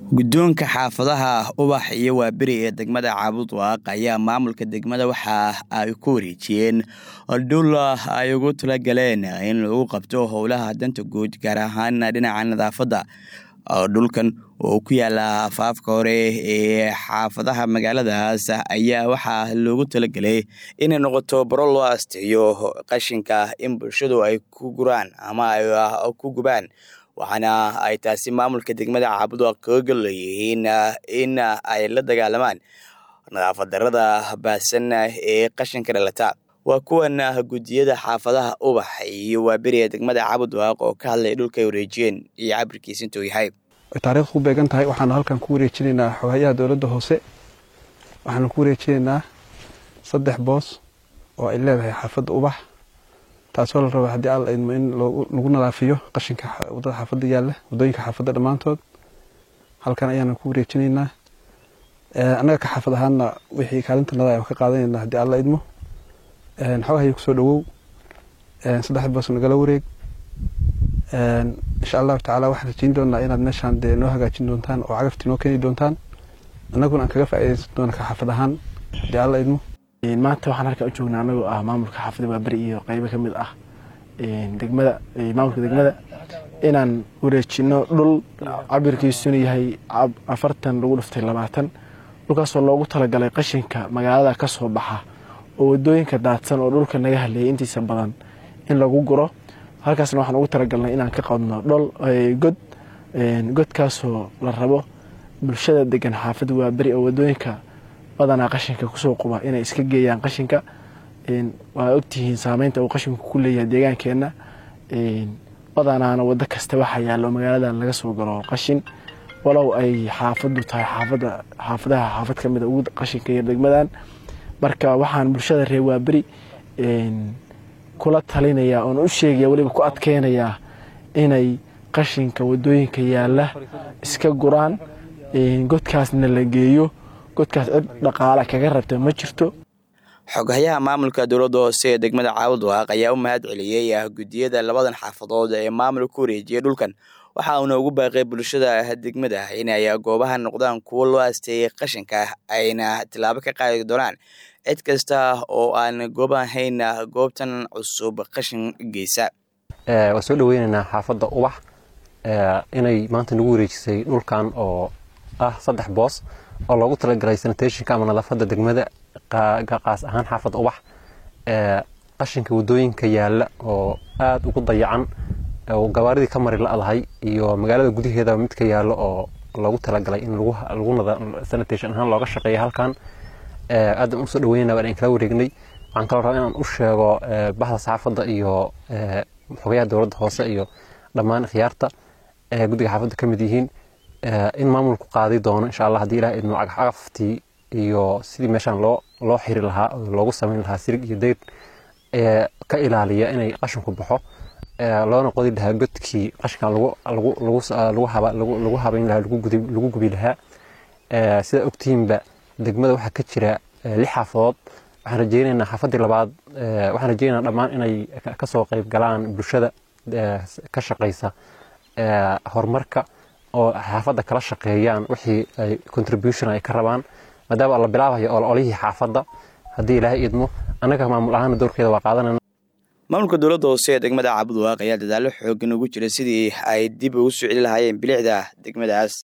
guddoonka xaafadaha ubax iyo waaberi ee degmada caabudwaaq ayaa maamulka degmada waxa ay ku wareejiyeen dhul ay ugu talagaleen in lagu qabto howlaha danta guud gaar ahaan dhinaca nadaafadda dhulkan oo ku yaala afaafka hore ee xaafadaha magaaladaas ayaa waxaa loogu talagelay inay noqoto baro loo asteeyo qashinka in bulshadu ay ku guraan ama ay ku gubaan waxaana ay taasi maamulka degmada caabudwaaq kaga leeyihiin in ay la dagaalamaan nadaafad darada baahsan ee qashinka dhalata waa kuwan guddiyada xaafadaha ubax iyo waaberi ee degmada caabudwaaq oo ka hadlaya dhulka ay wareejiyeen iyo cabirkiisa intuu yahay taarikhdu ku beegan tahay waxaanu halkan ku wareejinaynaa xoghayaha dowladda hoose waxaanu ku wareejinaynaa saddex boos oo ay leedahay xaafadda ubax taasoo la raba haddii alla idmo in lagu nadaafiyo qashinka wadada xaafadda yaalla waddooyinka xaafadda dhammaantood halkan ayaanu ku wareejinaynaa annaga ka xaafad ahaanna wixii kaalinta nada ayaan ka qaadanayna haddii alla idmo xogahaya kusoo dhawow saddexda boos nagala wareeg insha allahu tacaala waxaan rajeyn doonaa inaad meeshaan dee noo hagaajin doontaan oo cagaftii noo keeni doontaan annaguna aan kaga faa'iidaysan doona ka xaafad ahaan haddii alla idmo maanta waxaan halkan u joognaa anagoo ah maamulka xaafadda waaberi iyo qeybo ka mid ah degmada maamulka degmada inaan wareejino dhul cabirkiisuna yahay afartan lagu dhiftay labaatan dhulkaasoo loogu talagalay qashinka magaalada ka soo baxa oo wadooyinka daadsan oo dhulka naga haleeyay intiisa badan in lagu guro halkaasna waxaan ugu talagalnay inaan ka qadno dhol god godkaasoo la rabo bulshada degan xaafadda waaberi oo wadooyinka badanaa qashinka kusoo quba inay iska geeyaan qashinka waa ogtihiin saameynta uu qashinku ku leeyahay deegaankeenna badanaana wado kasta waxaa yaallo magaaladan laga soo galo qashin walow ay xaafadu tahay xaafada xaafadaha xaafad ka mida ugu qashinka yar degmadan marka waxaan bulshada reer waaberi kula talinayaa oon u sheegaya weliba ku adkeynayaa inay qashinka wadooyinka yaalla iska guraan godkaasna la geeyo godkaas cid dhaqaale kaga rabta ma jirto xoghayaha maamulka dowladda hoose ee degmada caabudwaaq ayaa u mahad celiyey guddiyada labadan xaafadood ee maamulka ku wareejiyay dhulkan waxa uuna ugu baaqay bulshada degmada inay goobaha noqdaan kuwo loo asteeyay qashinka ayna tilaabo ka qaadi doonaan cid kasta oo aan goob ahayn goobtan cusub qashin geysa waan soo dhaweynaynaa xaafadda ubax inay maanta nagu wareejisay dhulkan oo ah saddex boos oo loogu talagalay sanitationka ama nadaafadda degmada qaas ahaan xaafadda ubax qashinka wadooyinka yaalla oo aada ugu dayacan oo gabaaridii ka mari la-dahay iyo magaalada gudaheeda midka yaallo oo loogu talagalay in sanitation ahaan looga shaqeeya halkan aadaan usoo dhaweynana waan kala wareegnay waxaan kaloo rabaa inaan u sheego bahda saxaafadda iyo xogayaha dowladda hoose iyo dhammaan khiyaarta guddiga xaafadda ka mid yihiin in maamulku qaadi doono insha allah haddii ilaah idmo cagaftii iyo sidii meeshaan loo loo xiri lahaa oo loogu samayn lahaa sirig iyo dayr ka ilaaliya inay qashinku baxo loona qodi lahaa godkii qashinkan lagu habayn lahaa lagu gubi lahaa sida ogtihiinba degmada waxaa ka jira lix xaafadood waxaan rajeynaynaa xaafaddii labaad waxaan rajeynaynaa dhammaan inay kasoo qayb galaan bulshada ka shaqaysa horumarka oo xaafadda kala shaqeeyaan wixii ay contribution ay ka rabaan maadaama la bilaabayo ololihii xaafadda haddii ilaahay idmo annaga maamul ahaana doorkeeda waa qaadanayna maamulka dowladda hoose ee degmada caabudwaaq ayaa dadaallo xoogan ugu jira sidii ay dib ugu soo celi lahaayeen bilicda degmadaas